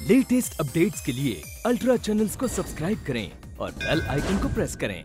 Latest updates के लिए ultra channels को सब्सक्राइब करें और बेल आइकन को प्रेस करें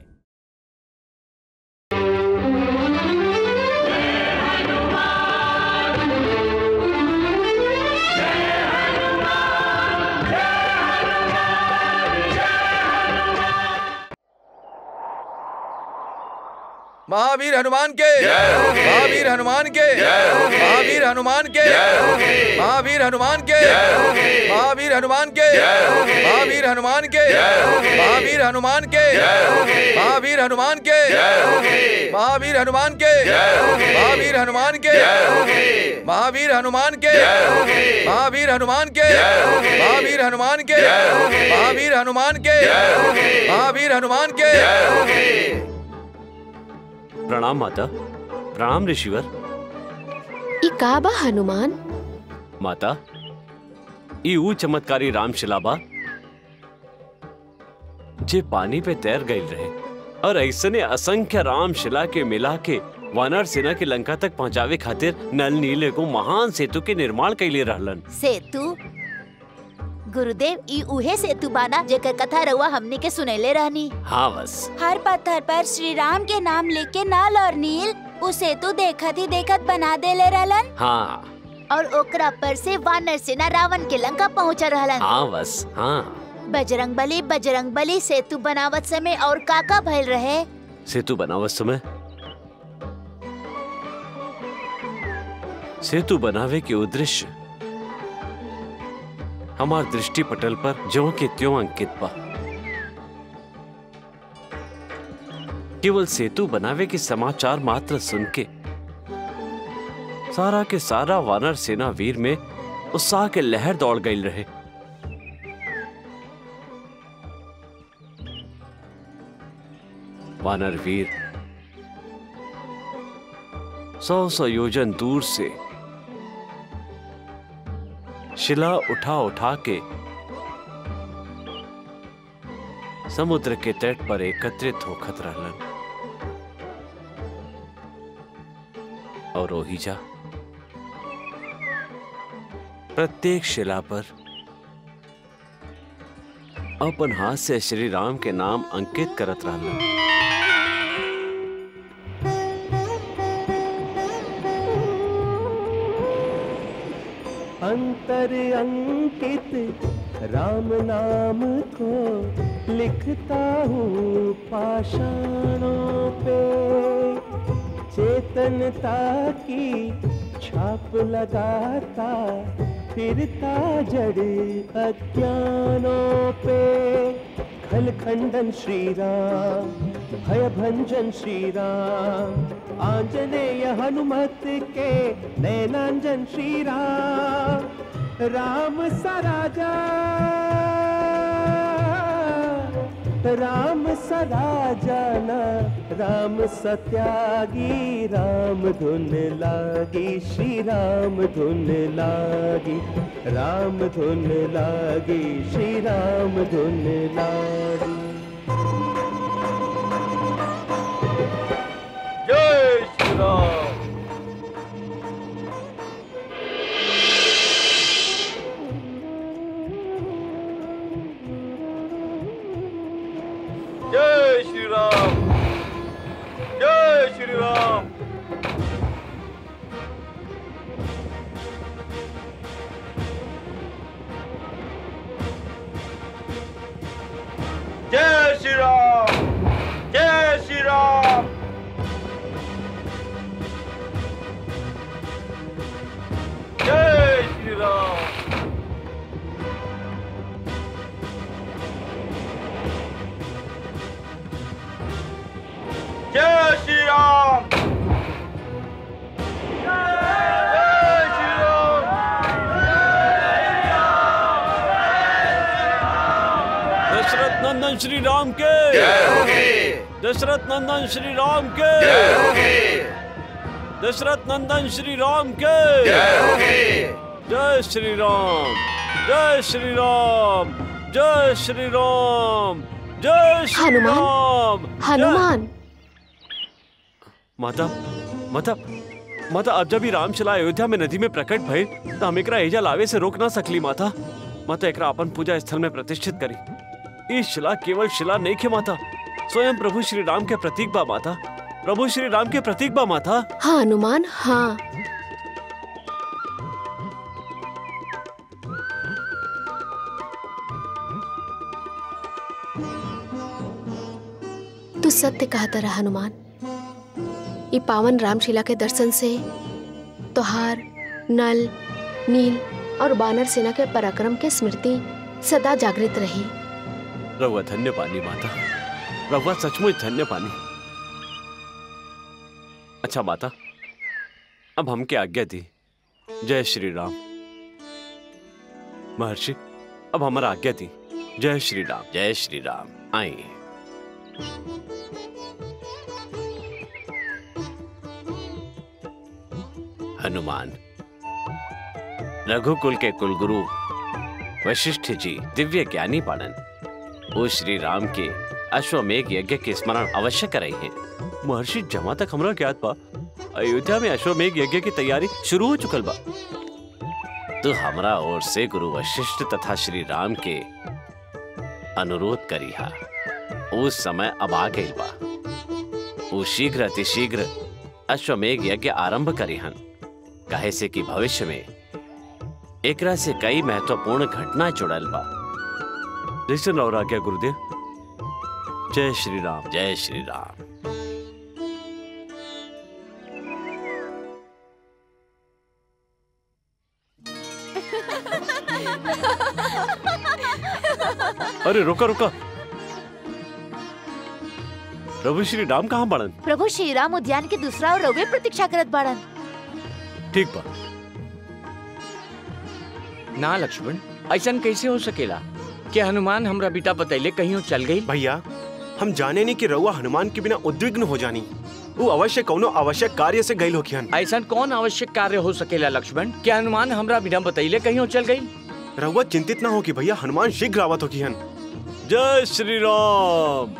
महावीर हनुमान के महावीर हनुमान के महावीर हनुमान के महावीर हनुमान के महावीर हनुमान के महावीर हनुमान के महावीर हनुमान के महावीर हनुमान के महावीर हनुमान के महावीर हनुमान के महावीर हनुमान के महावीर हनुमान के महावीर हनुमान के महावीर हनुमान के महावीर हनुमान के प्रणाम माता प्रणाम ऋषिवर ई का बा हनुमान माता ई ऊ चमत्कारी रामशिला बा जे पानी पे तैर गई रहे और ऐसने असंख्य रामशिला के मिला के वानर सेना के लंका तक पहुंचावे खातिर नल नीले को महान सेतु के निर्माण कैले रहलन सेतु गुरुदेव ई उहे सेतु बाना जेकर कथा रउआ हमने के सुनैले रहनी हाँ बस हर पत्थर पर श्री राम के नाम लिख के नल और नील उ सेतु देखत ही देखत बना देले रहलन हाँ और ओकरा पर से वानर सेना रावण के लंका पहुंच रहलन हाँ बस हाँ बजरंग बली बजरंग बली सेतु बनावत समय और काका भइल रहे सेतु बनावत समय सेतु बनावे के उद्देश्य हमार दृष्टि पटल पर ज्यों के त्यों अंकित बा केवल सेतु बनावे के समाचार मात्र सुन के सारा के सारा वानर सेना वीर में उत्साह के लहर दौड़ गई रहे वानर वीर सौ सौ योजन दूर से शिला उठा उठा के समुद्र के तट पर एकत्रित होखत रहलन और ओहिजा प्रत्येक शिला पर अपन हाथ से श्री राम के नाम अंकित करत रहलन अंतर अंकित राम नाम को लिखता हूँ पाषाणों पे चेतनता की छाप लगाता फिरता जड़ अज्ञानों पे खल खंडन श्री राम भय भंजन श्री राम आंजनेय हनुमत के नैनांजन श्री राम राम सराजा राम सराजाना राम सत्यागी राम धुन लागी श्री राम धुन लागी राम धुन लागी श्री राम धुन लागी जय श्री राम जय श्री राम जय श्री राम जय श्री राम जय श्री राम जय श्री राम जय श्री राम जय श्री राम दशरथ नंदन श्री राम के दशरथ नंदन श्री राम के दशरथ नंदन श्री राम के जय श्री राम जय श्री राम जय श्री राम जय श्री हनुमान, राम जय- हनुमान माता माता माता अब जब ही रामशिला अयोध्या में नदी में प्रकट भइल तो हम एकरा एजा लावे से रोक ना सकली माता माता एकरा अपन पूजा स्थल में प्रतिष्ठित करी ई शिला केवल शिला नहीं खे माता स्वयं प्रभु श्री राम के प्रतीक बा माता प्रभु श्री राम के प्रतीक बा माता हाँ हनुमान हाँ तू सत्य कहता रहा हनुमान ये पावन रामशिला के दर्शन से तोहार नल नील और बानर सेना के पराक्रम के स्मृति सदा जागृत रही रहुआ धन्य पानी माता रहुआ सचमुच धन्य पानी अच्छा माता अब हमके आज्ञा दी जय श्री राम महर्षि अब हमारा आज्ञा दी जय श्री राम जय श्री राम आइए हनुमान रघुकुल के कुलगुरु वशिष्ठ जी दिव्य ज्ञानी पालन वो श्री राम के अश्वमेघ यज्ञ के स्मरण अवश्य कर रही हैं महर्षि जमा तक हमरा ज्ञात बा अयोध्या में अश्वमेघ यज्ञ की तैयारी शुरू हो चुकल बा तो हमरा ओर से गुरु वशिष्ठ तथा श्री राम के अनुरोध करी हा उस समय अब आ गई बा वो शीघ्र अतिशीघ्र अश्वमेघ यज्ञ आरंभ करी हन काहे से कि भविष्य में एकरा से कई महत्वपूर्ण घटना जुड़ल बा जैसन और आज्ञा गुरुदेव जय श्री राम जय श्री राम अरे रुका रुका प्रभु श्री राम कहाँ बड़न प्रभु श्री राम उद्यान के दूसरा और रवे प्रतीक्षा करत बाड़न ठीक बा ना लक्ष्मण ऐसा कैसे हो सकेला कि हनुमान हमरा बेटा बतैले कहीं चल गई भैया हम जाने नहीं कि रउआ हनुमान के बिना उद्विग्न हो जानी वो अवश्य कौनो आवश्यक कार्य से गईल होखियन ऐसा कौन आवश्यक कार्य हो सकेला लक्ष्मण कि हनुमान हमरा बिना बतैले कहीं चल गई रउआ चिंतित ना हो कि भैया हनुमान शीघ्र आवत होखियन जय श्री राम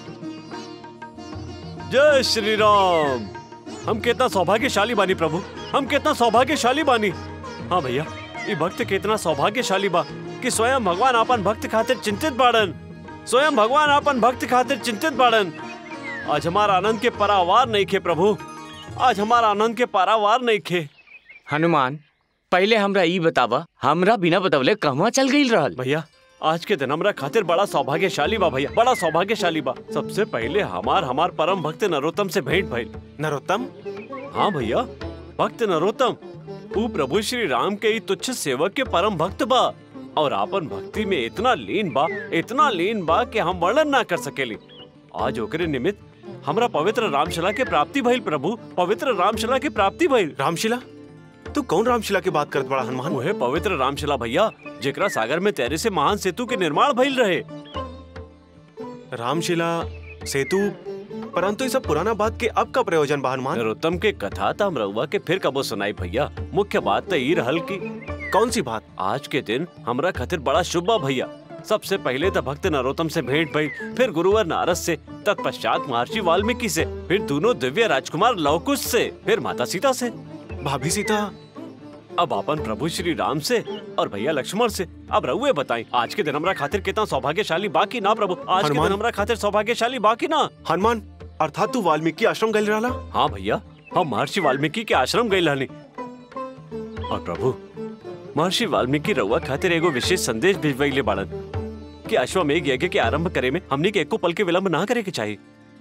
जय श्री राम हम कितना सौभाग्यशाली बानी प्रभु हम कितना सौभाग्यशाली बानी हाँ भैया ये भक्त कितना सौभाग्यशाली बा कि स्वयं भगवान आपन भक्त खातिर चिंतित बाड़न स्वयं भगवान आपन भक्त खातिर चिंतित बाड़न आज हमारा आनंद के परावार नहीं खे प्रभु आज हमारा आनंद के परावार नहीं खे हनुमान पहले हमरा ई बतावा हमरा बिना बतवले कहवा चल गई रहल भैया आज के दिन हमरा खातिर बड़ा सौभाग्यशाली बा भैया बड़ा सौभाग्यशाली बा सबसे पहले हमार हमार परम भक्त नरोत्तम से भेंट भइल नरोत्तम हाँ भैया भक्त नरोत्तम ऊ प्रभु श्री राम के ही तुच्छ सेवक के परम भक्त बा और आपन भक्ति में इतना लीन बा इतना लीन बा कि हम वर्णन ना कर सकेली आज ओकरे निमित्त हमरा पवित्र रामशिला के प्राप्ति भइल प्रभु पवित्र रामशिला के प्राप्ति भइल रामशिला तू कौन रामशिला की बात करत बड़ा हनुमान वह पवित्र रामशिला भैया जेकरा सागर में तैरे से महान सेतु के निर्माण भइल रहे रामशिला सेतु परंतु ये सब पुराना बात के अब का प्रयोजन बा हनुमान नरोत्तम के कथा त हम रउआ के फिर कबो सुनाई भैया मुख्य बात तो ई रहल की कौन सी बात आज के दिन हमरा खातिर बड़ा शुभ बा भैया सबसे पहले तो भक्त नरोत्तम से भेंट भई फिर गुरुवर नारद से तत्पश्चात महर्षि वाल्मीकि से फिर दोनों दिव्य राजकुमार लवकुश से फिर माता सीता से भाभी सीता अब अपन प्रभु श्री राम से और भैया लक्ष्मण से अब रहुए बताएं आज के दिन हमरा खातिर कितना सौभाग्यशाली बाकी ना प्रभु आज के हनुमान। दिन हमरा खातिर सौभाग्यशाली बाकी ना हनुमान अर्थात तू वाल्मीकि आश्रम गईल रहला हाँ भैया हम महर्षि वाल्मीकि के आश्रम गए रहनी और प्रभु महर्षि वाल्मीकि रउआ खातिर एगो विशेष संदेश भिजवैले बाड़न कि अश्वमेघ यज्ञ के आरंभ करे में हमनी के एको पल के विलंब ना करे के चाहिए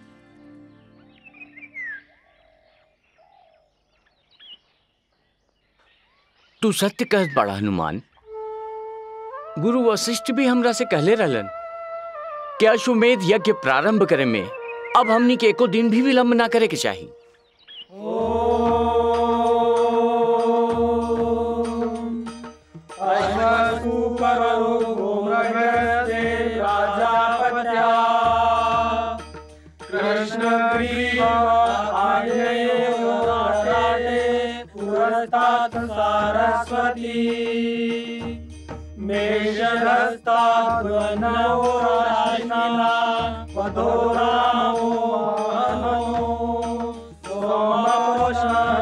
तू सत्य कहत बड़ा हनुमान गुरु वशिष्ठ भी हमरा से कहले रहलन कि अश्वमेध यज्ञ प्रारंभ करे में अब हमनी के एको दिन भी विलंब ना करे के चाहिए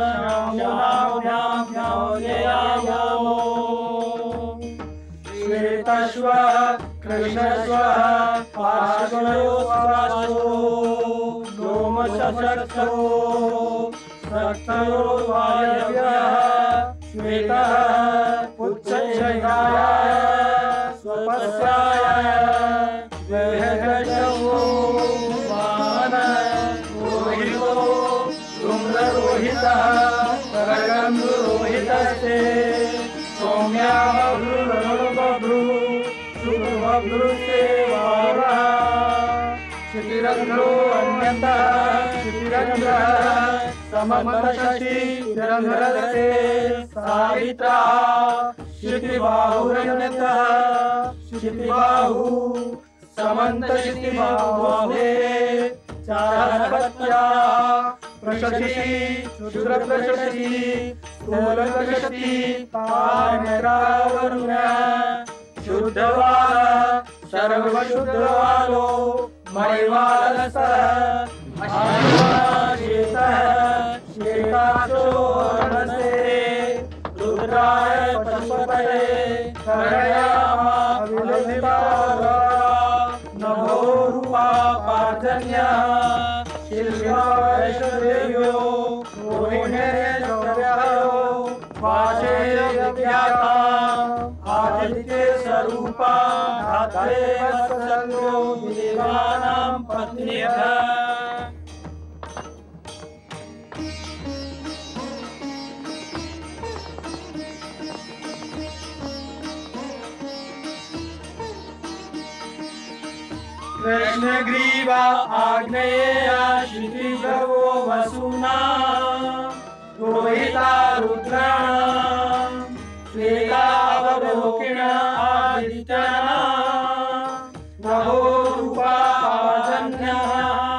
श्री स्वाहा कृष्ण स्वाहा पार्श्वयो स्वासो लोम शशक्षो सक्षयो वायव्यः श्वेतः पुच्छयाय स्वपस्याय वेहगशवो मान रोहितो धूम्ररोहितः करगन्धरोहितस्ते सौम्या बभ्रुर्बभ्रु शुभभ्रुस्ते वारः क्षितिरन्ध्रो अन्यतः क्षितिरन्ध्रः समन्तशशि तिरन्ध्रदते सावित्रा क्षितिबाहुरन्यतः क्षितिबाहु समन्तशितिबाहुः चारपत्या प्रशशि क्षुद्रप्रशशि स्थूलप्रशशि कामरावरुण शुद्धवाल सर्वशुद्धवालो मणिवालसः श्वेतः श्वेताक्षो रणसे रुद्राय पशुपतये करयामा नभो रूपा पार्थन्यः शिल्पा वैष्णदेव्यो रोहिण्यश्वर्यो वाचेयव्याता आदित्य स्वरूपा धात्रे वत्सल्यो देवानां पत्न्यः कृष्णग्रीवा आग्नेया क्षितिजवो वसुना रोहिता रुद्राणां श्वेतावलोकिन आदित्यना नभो रूपा पाजन्यः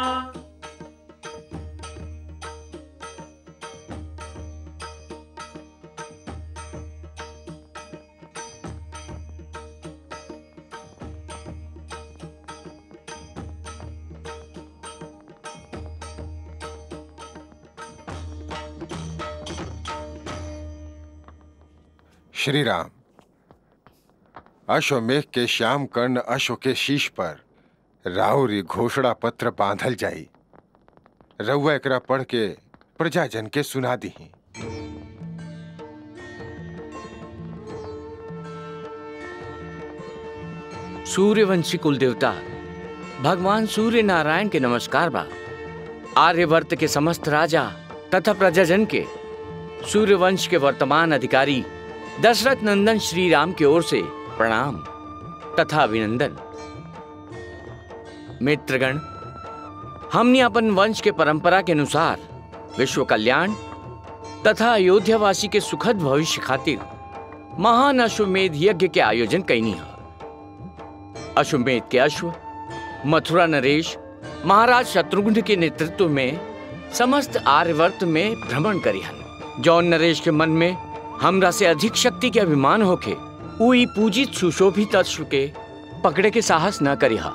श्री राम अश्वमेघ के श्याम कर्ण अश्व के शीश पर राहुरी घोषणा पत्र बांधल जाई रउआ एकरा पढ़ के प्रजाजन के सुना दी सूर्यवंशी कुल देवता भगवान सूर्य नारायण के नमस्कार बा आर्यवर्त के समस्त राजा तथा प्रजाजन के सूर्यवंश के वर्तमान अधिकारी दशरथ नंदन श्री राम की ओर से प्रणाम तथा अभिनंदन मित्रगण हमने अपन वंश के परंपरा के अनुसार विश्व कल्याण तथा अयोध्यावासी के सुखद भविष्य खातिर महान अश्वमेध यज्ञ के आयोजन कैनी है अश्वमेध के अश्व मथुरा नरेश महाराज शत्रुघ्न के नेतृत्व में समस्त आर्यवर्त में भ्रमण करी हन जौन नरेश के मन में हमरा से अधिक शक्ति के अभिमान होके उ ई पूजित सुशोभित अश्व के पकड़े के साहस न करी हा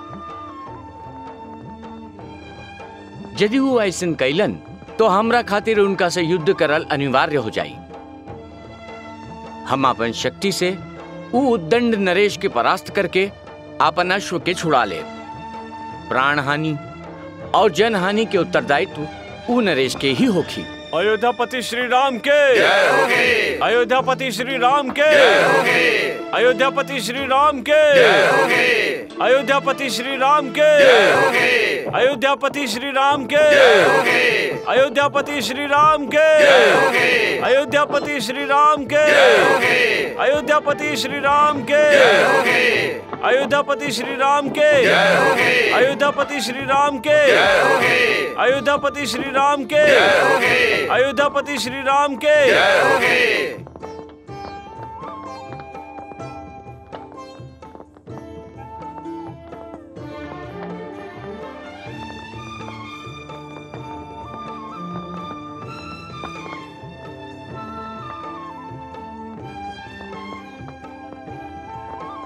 यदि वो ऐसन कैलन तो हमरा खातिर उनका से युद्ध करल अनिवार्य हो जाई हम अपन शक्ति से उ उद्दंड नरेश के परास्त करके अपन अश्व के छुड़ा ले प्राण हानि और जन हानि के उत्तरदायित्व उ नरेश के ही होखी अयोध्यापति श्री राम के अयोध्यापति श्री राम के अयोध्यापति श्री राम के अयोध्यापति श्री राम के अयोध्यापति श्री राम के अयोध्यापति श्री राम के अयोध्यापति श्री राम के अयोध्यापति श्री राम के अयोध्यापति श्री राम के अयोध्यापति श्री राम के अयोध्यापति श्री राम के अयोध्यापति श्री राम के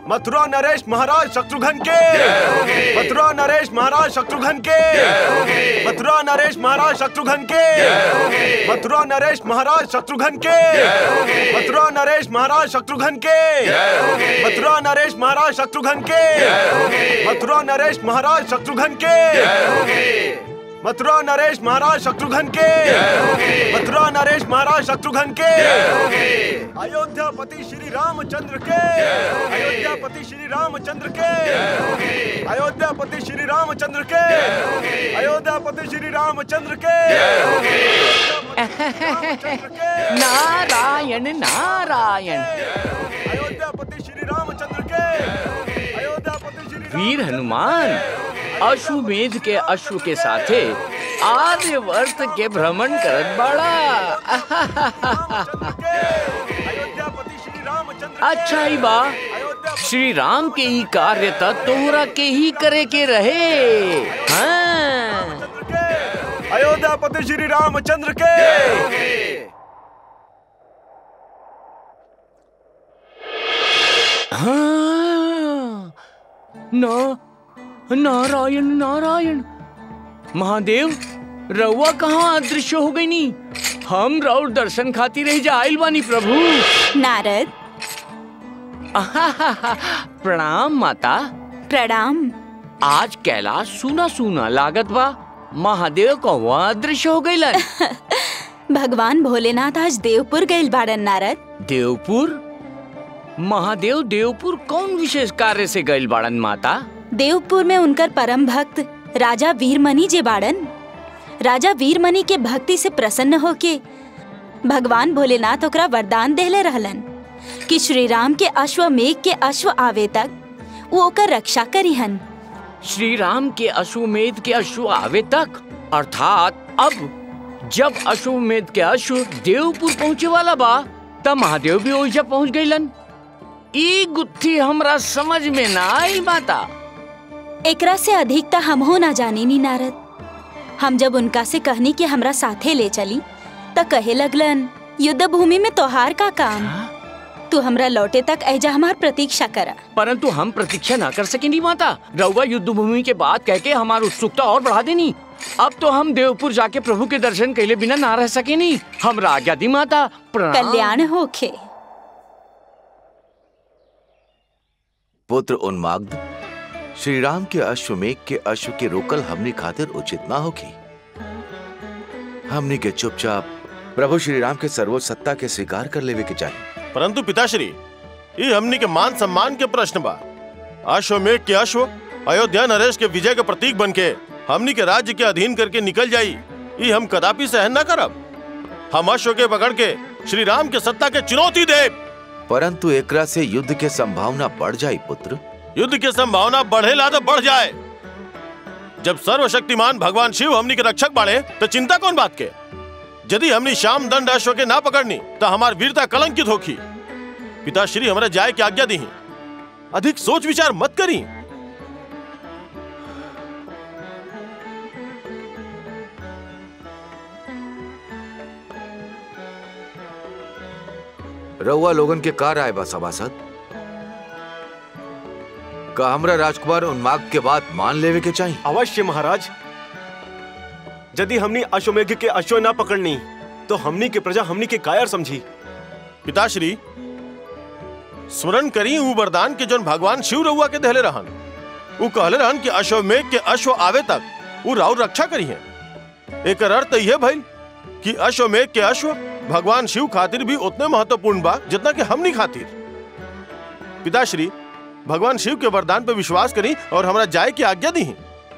मथुरा नरेश महाराज शत्रुघ्न के मथुरा नरेश महाराज शत्रुघ्न के मथुरा नरेश महाराज शत्रुघ्न के मथुरा नरेश महाराज शत्रुघ्न के मथुरा नरेश महाराज शत्रुघ्न के मथुरा नरेश महाराज शत्रुघ्न के मथुरा नरेश महाराज शत्रुघ्न के मथुरा नरेश महाराज शत्रुघ्न के मथुरा नरेश महाराज शत्रुघ्न के अयोध्यापति श्री रामचंद्र के अयोध्यापति श्री रामचंद्र के अयोध्यापति श्री रामचंद्र के अयोध्यापति श्री रामचंद्र के नारायण नारायण अयोध्यापति श्री रामचंद्र के अयोध्यापति श्री वीर हनुमान अश्वमेध के अश्व के साथे आर्यवर्त के भ्रमण करत बड़ा अच्छा ही बा श्री राम के ही कार्य त तोहरा के ही करे के रहे हाँ अयोध्यापति श्री रामचंद्र के हाँ ना नारायण नारायण महादेव रउआ कहाँ अदृश्य हो गई नी हम राउर दर्शन खातिर रह जाइल बानी प्रभु नारद प्रणाम माता प्रणाम आज कैलाश सुना सुना लागत बा महादेव कहवा अदृश्य हो गईलन भगवान भोलेनाथ आज देवपुर गइल बाड़न नारद देवपुर महादेव देवपुर कौन विशेष कार्य से गइल बाड़न माता देवपुर में उनकर परम भक्त राजा वीरमणि जे बाड़न राजा वीरमणि के भक्ति से प्रसन्न होके भगवान भोलेनाथ ओकरा वरदान देले रहलन कि श्री राम के अश्वमेघ के अश्व आवे तक वो ओकर रक्षा करिहन श्री राम के अश्वमेध के अश्व आवे तक अर्थात अब जब अश्वमेध के अश्व देवपुर पहुँचे वाला बा तब महादेव भी ओइजा पहुँच गईलन ई गुत्थी हमरा समझ में ना आई माता एकरा से अधिक त हमहो ना जाने नी नारद हम जब उनका से कहनी कि हमरा साथे ले चली त कहे लगलन युद्ध भूमि में तोहार का काम तू हमरा लौटे तक ऐजा हमार प्रतीक्षा करा परंतु हम प्रतीक्षा ना कर सकेंगी माता रउआ युद्ध भूमि के बाद कह के हमारी उत्सुकता और बढ़ा देनी अब तो हम देवपुर जाके प्रभु के दर्शन कैले बिना ना रह सके नहीं हम आज्ञा दी माता प्रणाम। कल्याण होखे पुत्र उन्माग्ध श्री राम के अश्वमेघ के अश्व के रोकल हमने खातिर उचित ना होगी हमने के चुपचाप प्रभु श्री राम के सर्वोच्च सत्ता के स्वीकार कर लेवे के चाहिए परंतु पिताश्री ये हमनी के मान सम्मान के प्रश्न बा अश्वमेघ के अश्व अयोध्या नरेश के विजय के प्रतीक बन के हमनी के राज्य के अधीन करके निकल जाई ये हम कदापि सहन न करब हम अश्व के पकड़ के श्री राम के सत्ता के चुनौती दे परंतु एकरा से युद्ध के संभावना बढ़ जाई पुत्र युद्ध की संभावना बढ़ेला तो बढ़ जाए जब सर्वशक्तिमान भगवान शिव हमनी के रक्षक बाड़े तो चिंता कौन बात के यदि हमनी श्याम दंड अश्व के ना पकड़नी तो हमार वीरता कलंकित होखी पिताश्री हमरा जाए की आज्ञा दी अधिक सोच विचार मत करी रउआ लोगन के कार आए बा सभासद का हमरा राजकुमार उन्माग के बात मान लेवे के चाहिए अवश्य महाराज यदि हमनी अश्वमेघ के अश्व ना पकड़नी तो हमनी के प्रजा हमनी के कायर समझी पिताश्री स्मरण करी ऊ वरदान के जोन भगवान शिव रउआ के दहले रहन ऊ कहले रहन कि अश्वमेघ के अश्व आवे तक ऊ राउर रक्षा करी है एक अर्थ यह भइल कि अश्वमेघ के अश्व भगवान शिव खातिर भी उतने महत्वपूर्ण बा जितना कि हमनी खातिर पिताश्री भगवान शिव के वरदान पे विश्वास करी और हमरा जाए की आज्ञा दी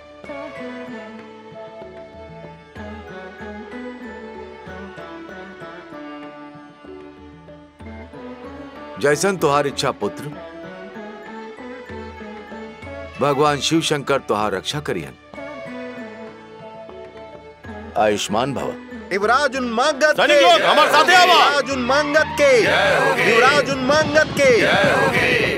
जैसन तुहार इच्छा पुत्र भगवान शिव शंकर तुहार रक्षा करियन आयुष्मान भव युवराज उन्मांगत सैनिक लोग, हमारे साथे आवा। युवराज उन्मांगत के युवराज उन्मांगत के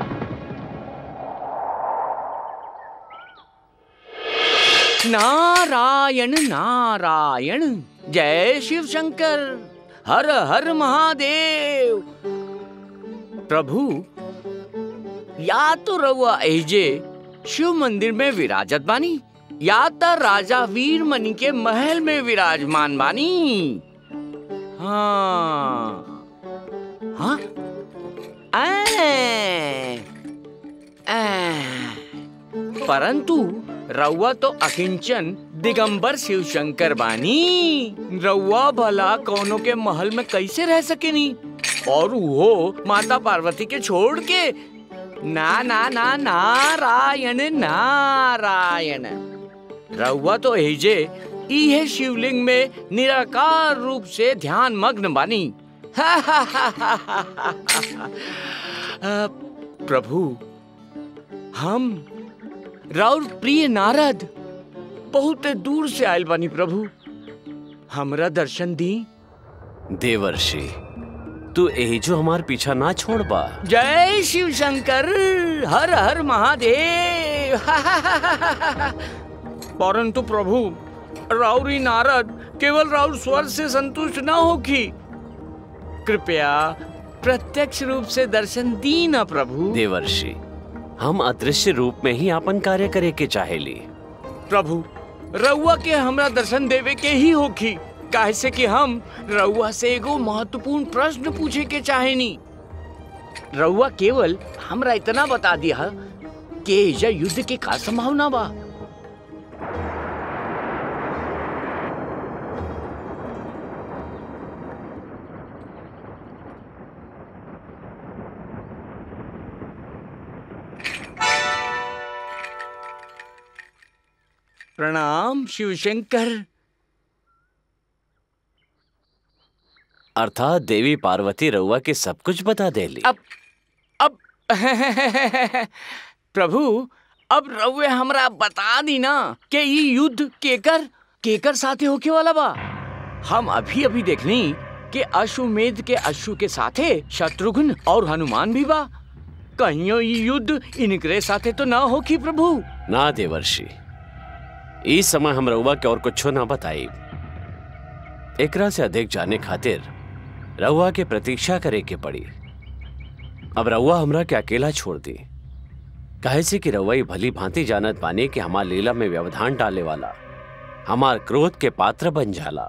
नारायण नारायण जय शिव शंकर हर हर महादेव प्रभु या तो रउआ एजे शिव मंदिर में विराजत बानी या तो राजा वीर मणि के महल में विराजमान बानी हाँ हाँ ऐ, ऐ, परंतु रउआ तो अकिंचन दिगंबर शिव शंकर बानी रउआ भला कौनो के महल में कैसे रह सकेनी और वो माता पार्वती के छोड़ के ना ना ना नारायण नारायण रउआ तो एजे इहे शिवलिंग में निराकार रूप से ध्यान मग्न बानी अ, प्रभु हम राउर प्रिय नारद बहुत दूर से आयल बानी प्रभु हमरा दर्शन दी देवर्षि तू यही जो हमार पीछा ना छोड़ बा जय शिव शंकर हर हर महादेव परंतु प्रभु राउरी नारद केवल राउर स्वर से संतुष्ट न होखी कृपया प्रत्यक्ष रूप से दर्शन दी ना प्रभु देवर्षि हम अदृश्य रूप में ही अपन कार्य करे के चाहेली प्रभु रउआ के हमरा दर्शन देवे के ही होखी काहे से कि हम रउआ से एगो महत्वपूर्ण प्रश्न पूछे के चाहेनी रउआ केवल हमरा इतना बता दिया कि एजा युद्ध के का संभावना बा प्रणाम शिव शंकर अर्थात देवी पार्वती रउआ के सब कुछ बता देली अब अब प्रभु अब रउए हमरा बता दी ना कि ई युद्ध केकर केकर साथे होके वाला बा हम अभी अभी देखनी कि अश्वमेध के अश्व के साथे शत्रुघ्न और हनुमान भी बा कहियो ई युद्ध इनकरे साथे तो ना होखी प्रभु ना देवर्षि इस समय हम रउआ के और कुछो ना बताई एकरा से अधिक जाने खातिर रउआ के प्रतीक्षा करे के पड़ी अब रउआ हमरा के अकेला छोड़ दी काहे से कि रउआ ई भली भांति जानत पानी कि हमार लीला में व्यवधान डाले वाला हमार क्रोध के पात्र बन जाला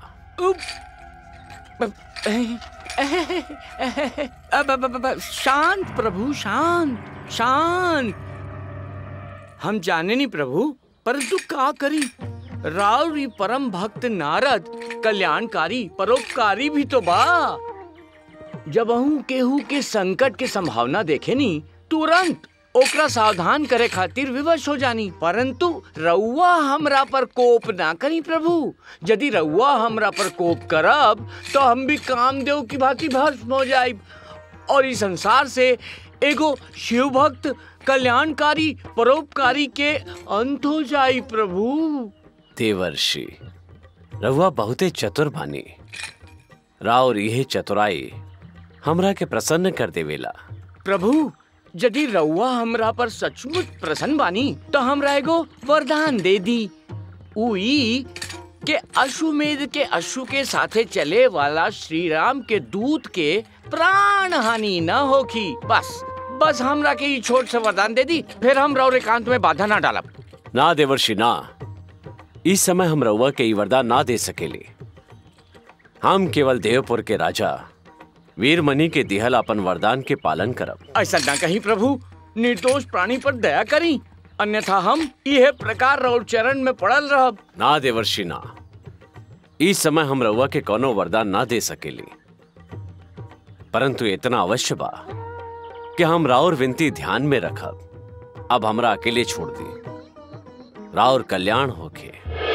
अब अब- अब- अब- शांत प्रभु शांत शांत हम जाने नहीं प्रभु परंतु का करी रावरी परम भक्त नारद कल्याणकारी परोपकारी भी तो बा जब अहू केहू के संकट के संभावना देखे नी तुरंत ओकरा सावधान करे खातिर विवश हो जानी परंतु रउआ हमरा पर कोप ना करी प्रभु यदि रउआ हमरा पर कोप करब तो हम भी कामदेव की भांति भस्म हो जाइब और इस संसार से एगो शिव भक्त कल्याणकारी परोपकारी के अंत हो जाई प्रभु देवर्षि रउआ बहुते चतुर बानी राव यह चतुराई हमरा के प्रसन्न कर देवेला प्रभु यदि रउआ हमरा पर सचमुच प्रसन्न बानी तो हमरा एगो वरदान दे दी उई के अश्वमेध के अश्व के साथे चले वाला श्री राम के दूत के प्राण हानि न होखी बस बस हमरा के ई छोट से वरदान दे दी फिर हम रौर एकांत में बाधा ना डालब ना देवर्षि ना इस समय हम रउआ के ई वरदान ना दे सकेले हम केवल देवपुर के राजा वीरमणि के दिहल अपन वरदान के पालन करब ऐसा ना कहीं प्रभु निर्दोष प्राणी पर दया करी अन्यथा हम यह प्रकार रौर चरण में पड़ल रहब ना देवर्षि ना इस समय हम रउआ के कोनो वरदान ना दे सकेली परंतु इतना अवश्य बा कि हम राउर विनती ध्यान में रखब अब हमरा अकेले छोड़ दी राउर कल्याण होके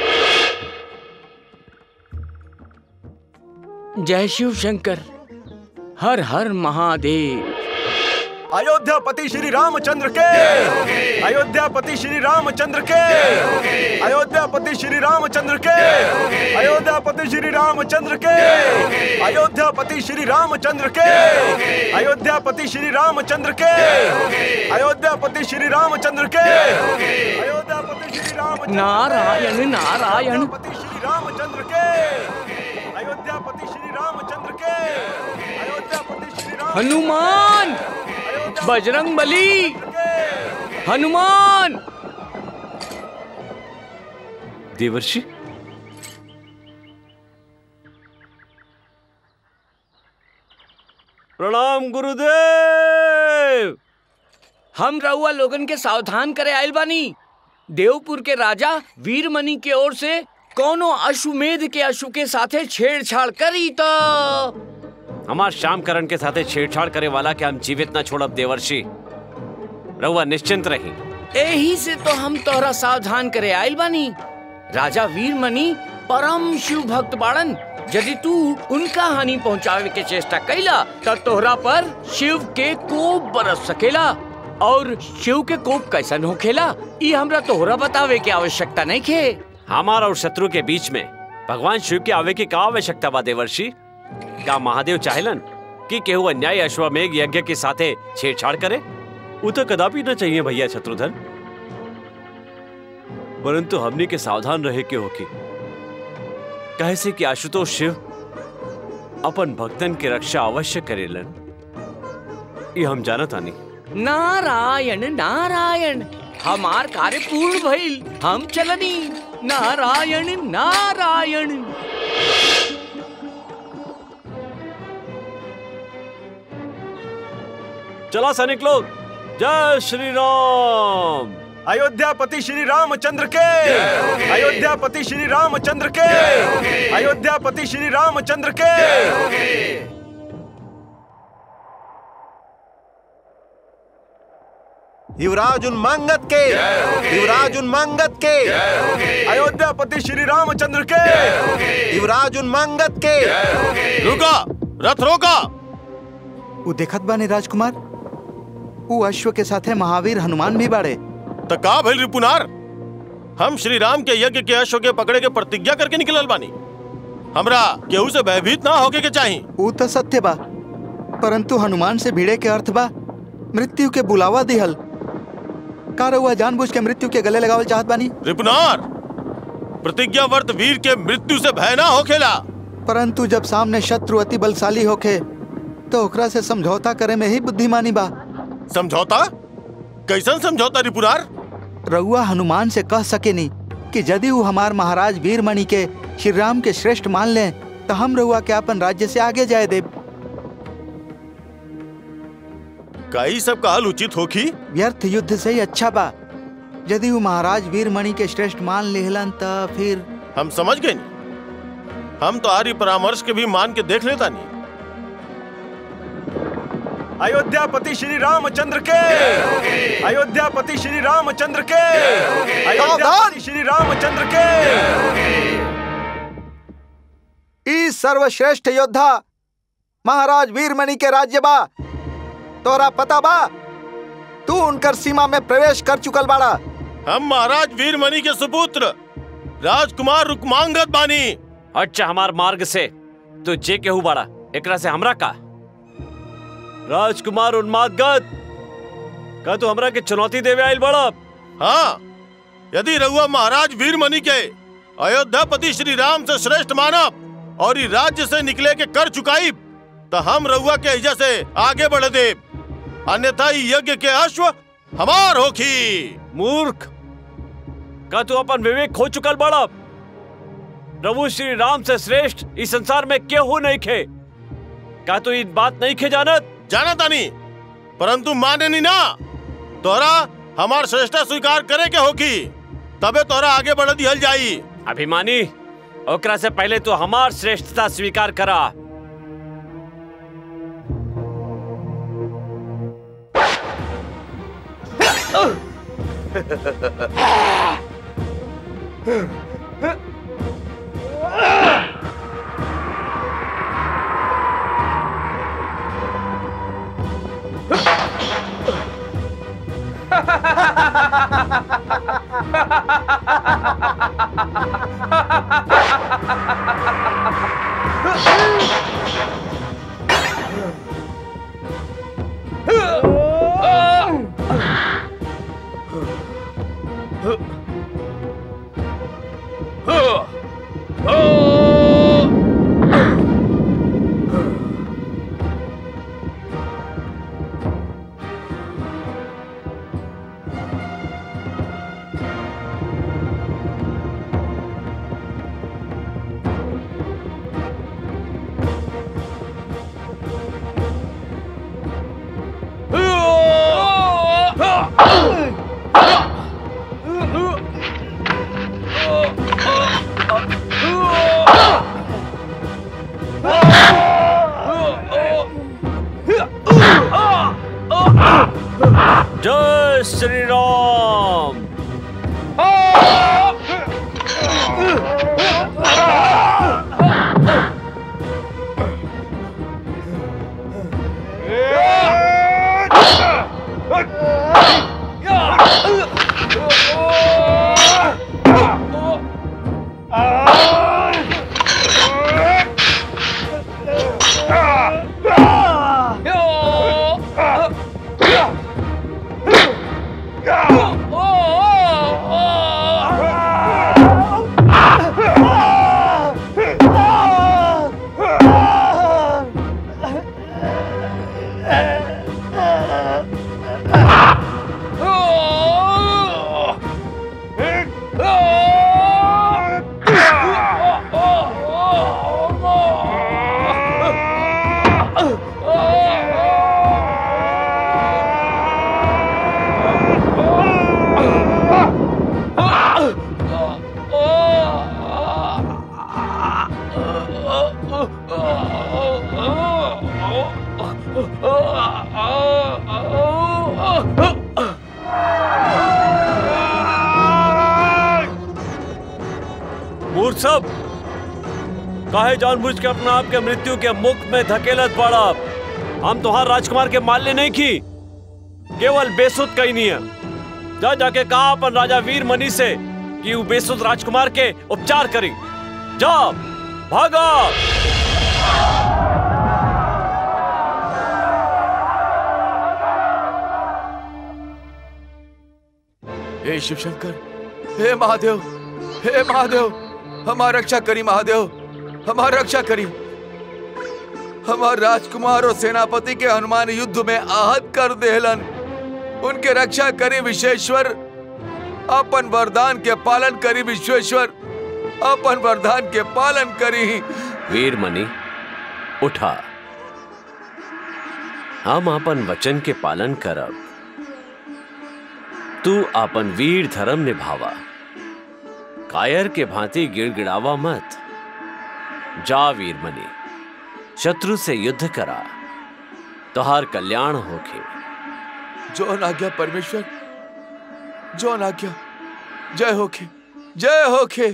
जय शिव शंकर हर हर महादेव अयोध्यापति श्री रामचंद्र के अयोध्यापति श्री रामचंद्र के अयोध्यापति श्री रामचंद्र के अयोध्यापति श्री रामचंद्र के अयोध्यापति श्री रामचंद्र के अयोध्यापति श्री रामचंद्र के अयोध्यापति श्री रामचंद्र के अयोध्यापति श्री रामचंद्र नारायण नारायण श्री रामचंद्र के अयोध्यापति श्री रामचंद्र के अयोध्यापति श्री राम हनुमान बजरंग बली हनुमान देवर्षि प्रणाम गुरुदेव हम रउआ लोगन के सावधान करे आयल बानी देवपुर के राजा वीरमणि के ओर से कोनो अश्वमेध के अश्व के साथे छेड़छाड़ करी तो हमार श्याम करण के साथे छेड़छाड़ करे वाला के हम जीवित न छोड़ब देवर्षि रहुआ निश्चिंत रही यही से तो हम तोहरा सावधान करे आयल बानी राजा वीरमणि परम शिव भक्त बाड़न यदि तू उनका हानि पहुंचावे के चेष्टा कैला तब तोहरा पर शिव के कोप बरस सकेला और शिव के कोप कैसन होखेला ई हमरा तोहरा बतावे के आवश्यकता नहीं खे हमार और शत्रु के बीच में भगवान शिव के आवे की का आवश्यकता बा देवर्षि का महादेव चाहेलन कि केहू अन्याय अश्वमेघ यज्ञ के साथे छेड़छाड़ करे वो तो कदापि न चाहिए भैया शत्रुधन परंतु हमने के सावधान रहे के होकी कहे से कि आशुतोष शिव अपन भक्तन के रक्षा अवश्य करेलन ये हम जानत आनी नारायण नारायण हमार कार्य पूर्ण भइल हम चलनी नारायण नारायण चला सैनिक लोग जय श्री राम अयोध्यापति श्री रामचंद्र के अयोध्यापति श्री रामचंद्र के अयोध्यापति श्री रामचंद्र के युवराज उन्मांगत के युवराज उन्मांगत के अयोध्यापति श्री रामचंद्र के युवराज उन्मांगत के रुका रथ रोका उ देखत बानी राजकुमार उ अश्व के साथे महावीर हनुमान भी बाड़े त का भइल रिपुनार हम श्री राम के यज्ञ के अश्व के पकड़े के प्रतिज्ञा करके निकलल बानी हमरा केहू से भयभीत ना होके के चाही उ तो सत्य बा परंतु हनुमान से भिड़े के अर्थ बा मृत्यु के बुलावा दिहल का रउआ जानबूझ के मृत्यु के गले लगावल चाहत बानी रिपुनार प्रतिज्ञा वर्त वीर के मृत्यु से भय ना होखेला परंतु जब सामने शत्रु अति बलशाली होखे तो ओकरा से समझौता करे में ही बुद्धिमानी बा समझौता कैसन समझौता रिपुनार रउआ हनुमान से कह सकेनी कि यदि वो हमार महाराज वीरमणि के श्री राम के श्रेष्ठ मान लें तो हम रउआ के अपन राज्य से आगे जाए देब का ई सब कहल उचित होखी व्यर्थ युद्ध से ही अच्छा बा यदि वो महाराज वीरमणि के श्रेष्ठ मान लेहलन तो फिर हम समझ गए हम तो आर्य परामर्श के भी मान के देख लेता नहीं अयोध्यापति श्री रामचंद्र के अयोध्यापति श्री रामचंद्र के अयोध्यापति श्री रामचंद्र के ई सर्वश्रेष्ठ योद्धा महाराज वीरमणि के राज्य बा तोरा पता बा तू उनकर सीमा में प्रवेश कर चुकल बाड़ा हम महाराज वीरमणि के सुपुत्र राजकुमार रुकमांगत बानी अच्छा हमार मार्ग से तो जे केहू बाड़ा एकरा से हमरा का राजकुमार उन्मादगत का तू हमरा के चुनौती देवे आइल बड़ा हाँ यदि रघुआ महाराज वीरमणि के अयोध्यापति श्री राम से श्रेष्ठ मानव और ई राज्य से निकले के कर चुकाई तो हम रघुआ के इजा से आगे बढ़ दे अन्यथा ई यज्ञ के अश्व हमार होखी मूर्ख का तू अपन विवेक खो चुकल बड़ा प्रभु श्री राम से श्रेष्ठ इस संसार में केहू नहीं खे का तू इन बात नहीं खे जानत जाना तानी परंतु माने नहीं ना तोरा हमार श्रेष्ठता स्वीकार करे के होगी तबे तोरा आगे बढ़ दिहल जाई अभिमानी ओकरा से पहले तो हमार श्रेष्ठता स्वीकार करा जय श्री राम मूर्ख सब काहे जानबूझ के अपना आप के मृत्यु के मुख में धकेलत पड़ा हम तुहार राजकुमार के माल्य नहीं की केवल बेसुध कही नहीं है जा जाके कहा अपन राजा वीर मनी से कि वो बेसुध राजकुमार के उपचार करी जा भागा हे शिव शंकर हे महादेव हे महादेव हमारा रक्षा करी महादेव हमारा रक्षा करी हमार राजकुमार और सेनापति के हनुमान युद्ध में आहत कर देहलन उनके रक्षा करी विश्वेश्वर अपन वरदान के पालन करी विश्वेश्वर अपन वरदान के पालन करी वीरमणि उठा हम अपन वचन के पालन करब तू अपन वीर धर्म निभावा कायर के भांति गिड़गिड़ावा मत जा वीरमणि शत्रु से युद्ध करा तुहार कल्याण होके जो आज्ञा परमेश्वर जो आज्ञा जय होखे जय होखे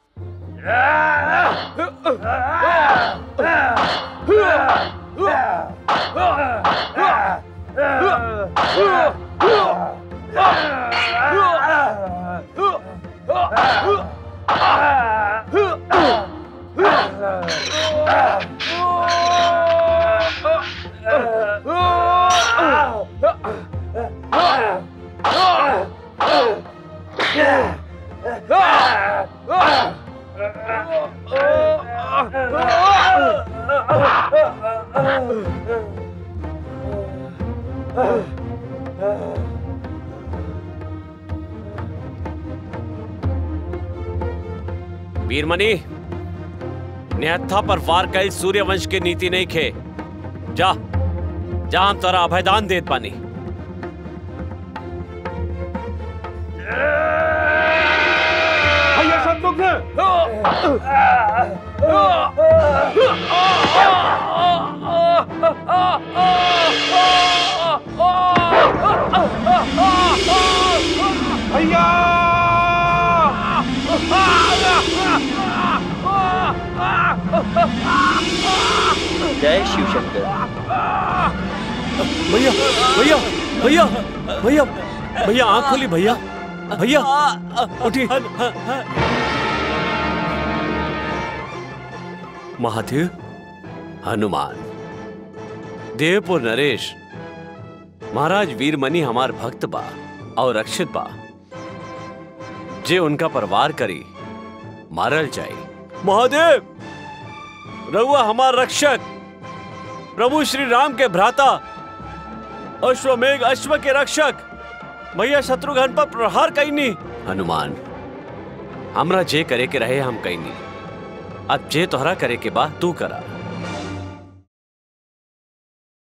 वीरमणि निहत्था पर वार कई सूर्यवंश के नीति नहीं खे जा जा हम तोरा अभयदान देत पानी भैया शत्रुघ्न भैया जय शिव शंकर भैया भैया भैया भैया भैया आंख खोली भैया भैया उठी महादेव हनुमान देवपुर नरेश महाराज वीरमणि हमार भक्त बा और रक्षित बा जे उनका परवार करी मारल जाए महादेव रहुआ हमार रक्षक प्रभु श्री राम के भ्राता अश्वमेघ अश्व के रक्षक भैया शत्रुघ्न पर प्रहार कैनी हनुमान हमरा जे करे के रहे हम कैनी अब जे तोहरा करे के बा तू करा